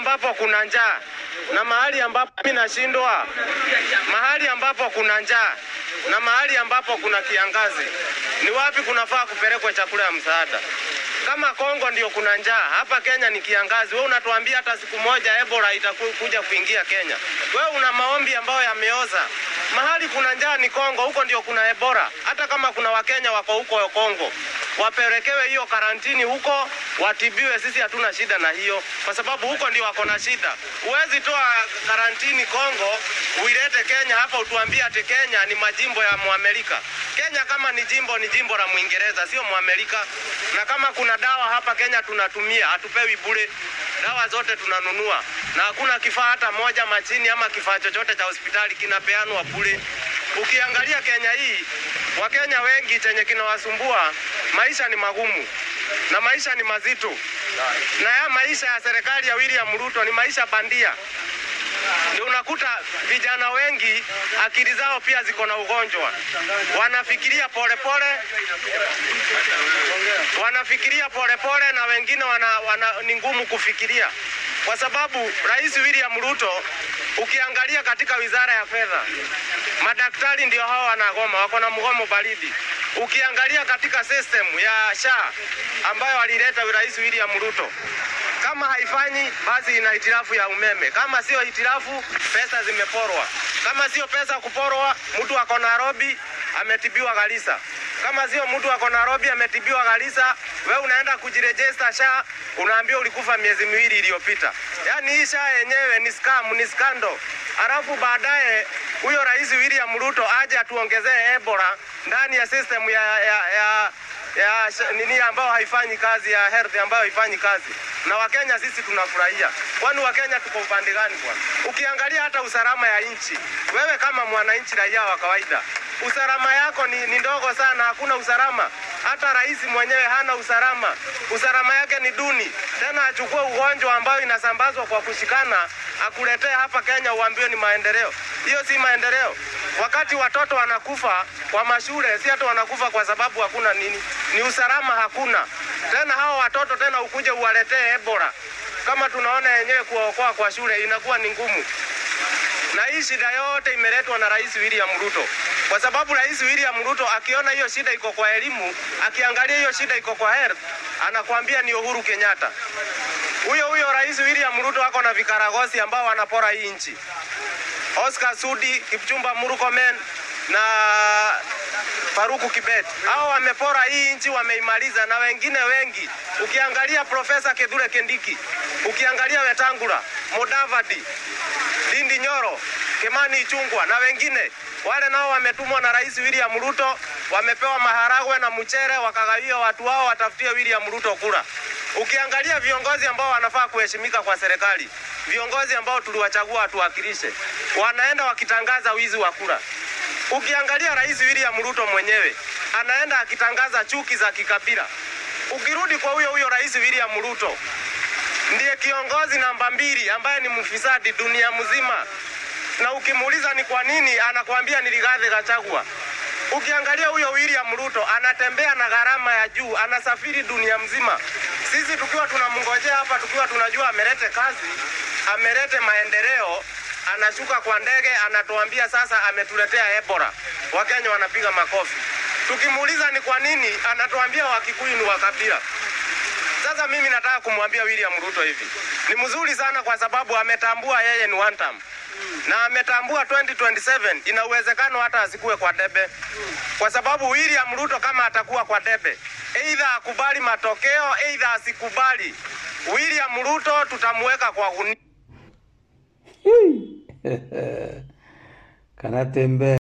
ambapo kuna njaa na mahali ambapo mimi nashindwa, mahali ambapo kuna njaa na mahali ambapo kuna kiangazi, ni wapi kunafaa kupelekwa chakula ya msaada? Kama Kongo ndio kuna njaa, hapa Kenya ni kiangazi. Wewe unatuambia hata siku moja Ebola itakuja kuingia Kenya? Wewe una maombi ambayo yameoza. Mahali kuna njaa ni Kongo, huko ndio kuna Ebola. Hata kama kuna Wakenya wako huko Kongo, wapelekewe hiyo karantini huko, watibiwe. Sisi hatuna shida na hiyo, kwa sababu huko ndio wako na shida. Huwezi toa karantini Kongo uilete Kenya hapa utuambie ati Kenya ni majimbo ya Muamerika. Kenya kama ni jimbo ni jimbo la Mwingereza, sio Muamerika. Na kama kuna dawa hapa Kenya tunatumia, hatupewi bure. Dawa zote tunanunua, na hakuna kifaa hata moja machini ama kifaa chochote cha hospitali kinapeanwa bure. Ukiangalia Kenya hii, Wakenya wengi chenye kinawasumbua, maisha ni magumu na maisha ni mazito, na ya maisha ya serikali ya William Ruto ni maisha bandia. Ndio unakuta vijana wengi akili zao pia ziko na ugonjwa, wanafikiria polepole wanafikiria polepole na wengine wana, wana, ni ngumu kufikiria kwa sababu Rais William Ruto ukiangalia katika wizara ya fedha, madaktari ndio hao wanagoma, wako na mgomo baridi. Ukiangalia katika system ya SHA ambayo alileta Rais William Ruto, kama haifanyi basi ina hitilafu ya umeme, kama sio hitilafu, pesa zimeporwa. Kama sio pesa kuporwa, mtu ako Nairobi ametibiwa Garissa. Kama sio mtu ako Nairobi ametibiwa Garissa, we unaenda kujirejesta SHA, unaambia ulikufa miezi miwili iliyopita. Yaani hii SHA yenyewe ni scam, ni skando. Alafu baadaye huyo Rais William Ruto aje atuongezee Ebola ndani ya system ya, ya, ya ya nini ambayo haifanyi kazi ya health ambayo haifanyi kazi, na Wakenya sisi tunafurahia. Kwani Wakenya tuko upande gani bwana? Ukiangalia hata usalama ya nchi, wewe kama mwananchi raia wa kawaida, usalama yako ni, ni ndogo sana, hakuna usalama. Hata rais mwenyewe hana usalama, usalama yake ni duni. Tena achukue ugonjwa ambayo inasambazwa kwa kushikana, akuletee hapa Kenya uambiwe ni maendeleo. Hiyo si maendeleo. Wakati watoto wanakufa kwa mashule, si hata wanakufa kwa sababu hakuna nini, ni usalama hakuna. Tena hao watoto tena ukuje uwaletee Ebola, kama tunaona yenyewe kuwaokoa kwa shule inakuwa ni ngumu. Na hii shida yote imeletwa na Rais William Ruto, kwa sababu Rais William Ruto akiona hiyo shida iko kwa elimu, akiangalia hiyo shida iko kwa health, anakuambia ni Uhuru Kenyatta. Huyo huyo Rais William Ruto ako na vikaragosi ambao wanapora hii nchi. Oscar Sudi, Kipchumba Murkomen na Faruku Kibet. Hao wamepora hii nchi, wameimaliza na wengine wengi. Ukiangalia Profesa Kithure Kindiki, ukiangalia Wetangula, Mudavadi, Ndindi Nyoro, Kimani Ichung'wah na wengine wale nao wametumwa na Rais William Ruto, wamepewa maharagwe na mchere, wakagawia watu wao watafutie William Ruto kura. Ukiangalia viongozi ambao wanafaa kuheshimika kwa serikali, viongozi ambao tuliwachagua watuwakilishe, wanaenda wakitangaza wizi wa kura. Ukiangalia Rais William Ruto mwenyewe anaenda akitangaza chuki za kikabila. Ukirudi kwa huyo huyo Rais William Ruto, ndiye kiongozi namba mbili ambaye ni mfisadi dunia mzima, na ukimuuliza ni kwa nini, anakuambia ni Rigathi Gachagua. Ukiangalia huyo William Ruto anatembea na gharama ya juu, anasafiri dunia mzima. Sisi tukiwa tunamngojea hapa, tukiwa tunajua amelete kazi, amelete maendeleo, anashuka kwa ndege, anatuambia sasa ametuletea Ebola. Wakenya wanapiga makofi. Tukimuuliza ni kwa nini, anatuambia Wakikuyu ni wa kabila. Sasa mimi nataka kumwambia William Ruto hivi, ni mzuri sana kwa sababu ametambua yeye ni one term na ametambua 2027 ina uwezekano hata asikuwe kwa debe, kwa sababu William Ruto kama atakuwa kwa debe, aidha akubali matokeo, aidha asikubali, William Ruto tutamuweka kwa gunia. kanatembea